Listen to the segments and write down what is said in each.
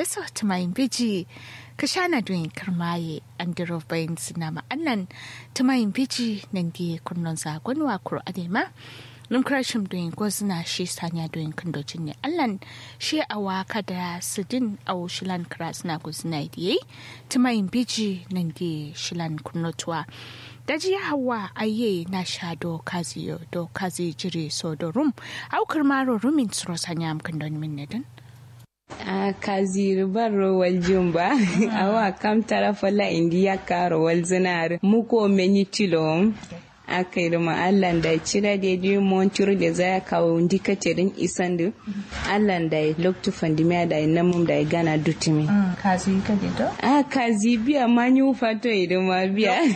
so tumayin biji ka shana doyin karmaye an diro bayin sinama annan tumayin biji nan di kunnon zagon wa kuro adema num krashim doyin gozna shi sanya doyin kandocin ne allan shi a waka da sidin au shilan kras na gozna diye tumayin biji nan di shilan kunnotuwa daji hawa aye na sha do kazi do kazi jiri so do rum au karmaro rumin tsoro sanya amkan don min nedin a kaziri barro wal jumba awa kam tara fala indiya karo wal zinar muko meni tilom aka yi ma Allah da cira da yi montur da za kawo ndikatirin isan da Allah da ya loktu fandimiya da ya namun da ya gana dutumi. kazi ka dito a kazi biya ma yi fato idan ma biya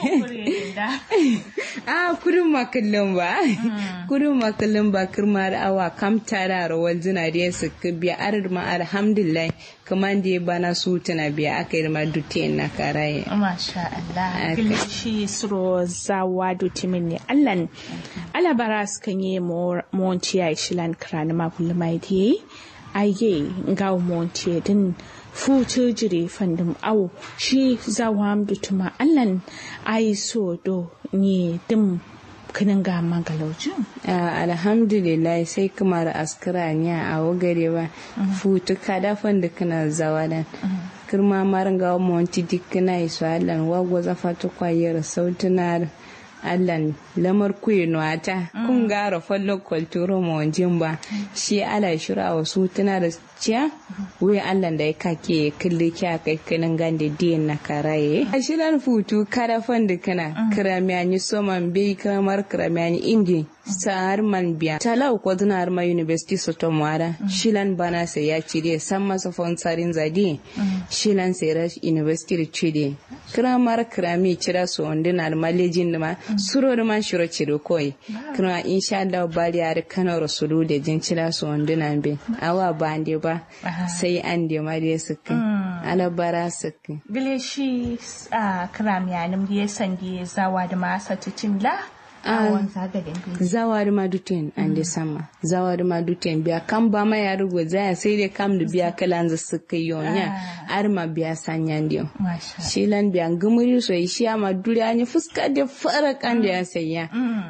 a kudin makallin ba kudin makallin ba kirma da awa kam tara rawar zina da ya suka biya arar ma alhamdulillah kuma da ya bana su tana biya aka yi ma dutiyan na karaye. Masha Allah. Shi suro zawa dutimin ne. Allan alabara su kan yi monti ya shilan kirani mabulu mai diye. Aye ga monti din futu jire fandum au shi zawa dutuma Allan ayi so do ni dim kinin ga magalaucin? alhamdulillah sai kuma da askara ne a wagare ba futu kada fanda kana zawa dan kirma marin ga monti dikna iso allan wagwa zafa to kwayar sautunar allan lamar kuyi nuwata kun gara fallon kwalturo mawajin ba shi ala shira wasu tana da ciya wai allan da ya kake kalli kya kai kanin gande diyan na karaye a shirar futu kada fanda kana kiramiyani soman bai kamar kiramiyani ingi sa'ar man biya talau ko har ma university soto mwara shilan bana sai ya cire san masa fonsarin zadi shilan sai ra university da cire kiramar kirami cira so ondin almalejin da ma suro da man shiro cire koi kira insha Allah bari har kano rasulu da jin cira so ondin an be awa bande ba sai an de ma da suka alabara suka Gile shi a kiramiyanin da ya sandi zawa da masa tucin la awon zagadin biyu. zawari ma duten an de sama zawari ma duten biya kan ba ma ya rugo zaya sai dai kam da biya kalan za su kai yonya ar ma biya sanyan dio Masha. shilan biya gumuri so shi ma duri an yi fuska da fara kan da ya sayya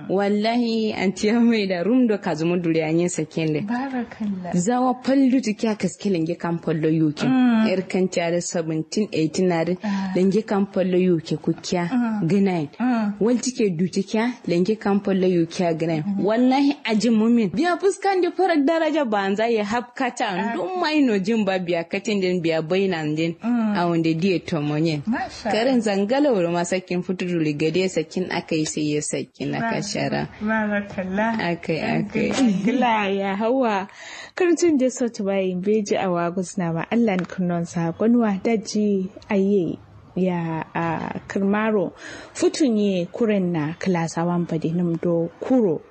wallahi an tiya mai da rum do kazumu duri an yi sakin da Barakallah. zawa pallu ti kya kaske lenge kan pallo yuke er kan tare 17 18 na da lenge kan pallo yuke ku kya ginain wal tike duti kya lenge kan pallo yuke ginain wallahi ajin mumin biya fuskan da farar daraja banza ya hapkata dun mai no jin ba biya katin din biya bainan din a wanda diye tomonyen Masha. karin zangala wuri ma sakin futudu ligade sakin akai sai ya sakin aka shara Barakallah. akai akai Gila ya hawa karcin da sautu bayin beji a wagus na ma Allah kunnon sakonwa daji aye ya a kirmaro futunye kuren na klasawan badinum do kuro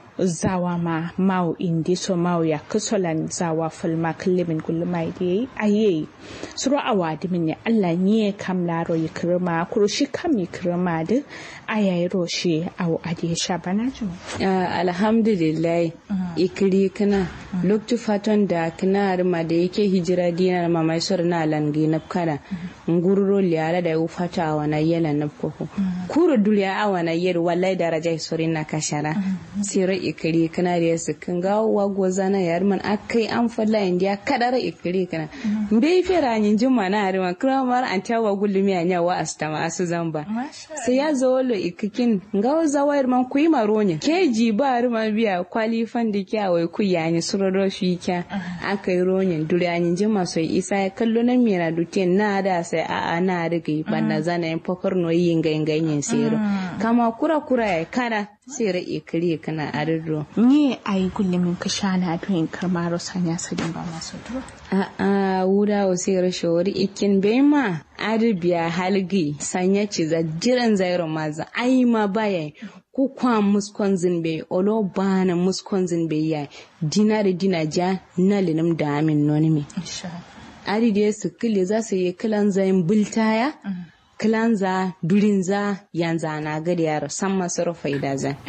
zawa ma mau indi so mau ya kusolan zawa fulma kullimin gulma da aye suru awa dimin ya Allah nye kam laro yi kirma kuro shi kam yi kirma da ayayi roshi au adi shabana ju Ah, alhamdulillah ikiri kana loktu fatan da kana arma da yake hijira dinar mamai sur na langi na kana ngururo liara da ufata awana yela na koko kuro duliya awana yer wallahi daraja suri na kashara sira ikiri kana da yasu kan ga wago zana yar man akai an falla indiya kadara ikiri kana bai fera yin juma na arma kramar an tawa gulumi anya wa astama asu zamba sai ya zo lo ikikin nga zawayar man kuyi maronya keji ba rima biya kwalifan da kya wai ku yani suroro fi kya aka yi ronyin duryanin jima sai isa ya kallo na mira dutin na da sai a a na riga yi banda zana yin fakar no yin ganyen sero kama kura kura ya kana sai ra ikiri kana ariro ni a yi gullumin ka sha na doyin karmaro sanya sadin ba masu duro a a wuda wa sai ra shawari ikin bai ma arabiya halgi sanya ci za jiran zairo maza ai ma baya ku kwa muskon zinbe olo bana muskon zinbe ya dina da dina ja na linum da amin noni me insha ari da su kile za su yi kilan zayin bultaya kilan za durin za yanza na gari yaro san masu rufai da zan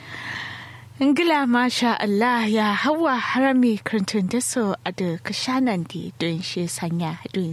Ingila masha Allah ya hawa harami karantun da so a da kashanan di don shi sanya don